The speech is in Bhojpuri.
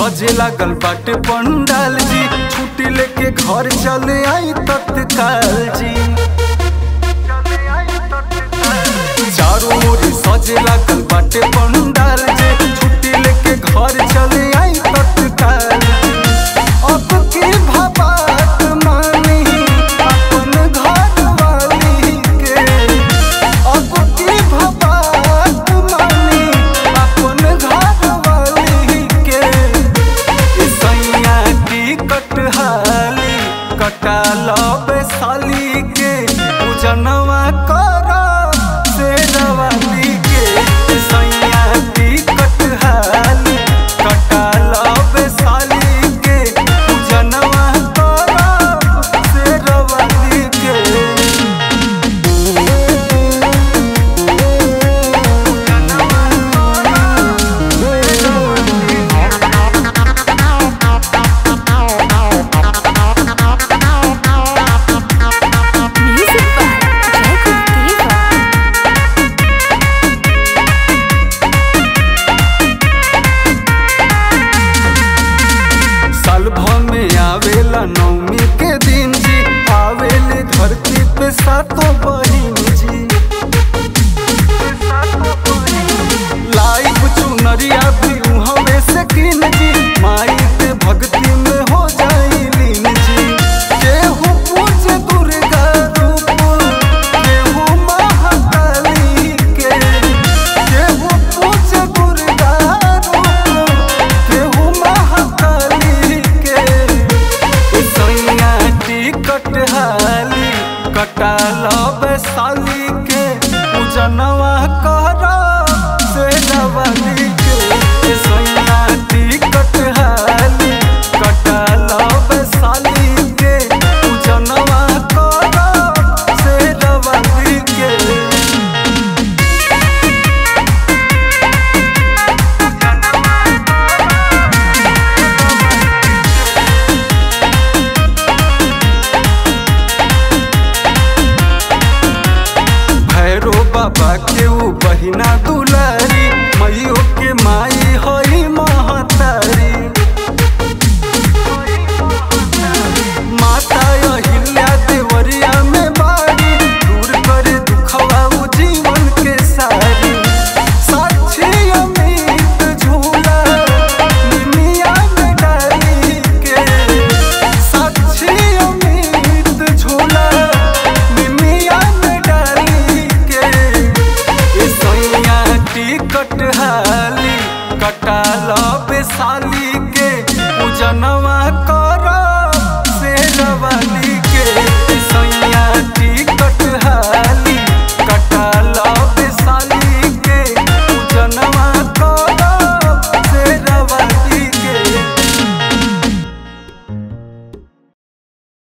सजे लागल बाटे पंडाल जी छुट्टी लेके घर चले आई तत्काल जी चारों ओर सजे लागल बाटे पंडाल जी छुट्टी लेके घर चले आई तत्काल अब की भाबात मानी अपन घर वाली के अब की भाबात मानी अपन घर वाली के सैया की कटहाली कटा लबे साली के पूजनवा कर से रवाली के सैया की कटहाली कटा लबे साली के पूजनवा कर से रवाली के Music by Jacob Diva. साल भर में आवेला नवमी के दिन जी आवेले धरती पे सातों बहिन जी लाइव चुनरिया भी उहवे से किन जी माई के भक्ति में हो जाई लीन जी केहू पूजे दुर्गा रूप केहू महाकाली के केहू पूजे दुर्गा रूप केहू महाकाली के सैया टिकट हाली कटा लब साली के पूजनवा कर से रवाली के सैया टिकट हाली कटा लब साली के पूजनवा कर से रवाली के भैरो बाबा के ऊ बहिना दुलारी मैयो के माई हई महतारी माता अहिल्या देवरिया में बाड़ी दूर करे दुखवा ऊ जीवन के सारी साक्षी अमित झूला निमिया में डाली के साक्षी अमित झूला निमिया में डाली के ए सैया टिकट हाली कटा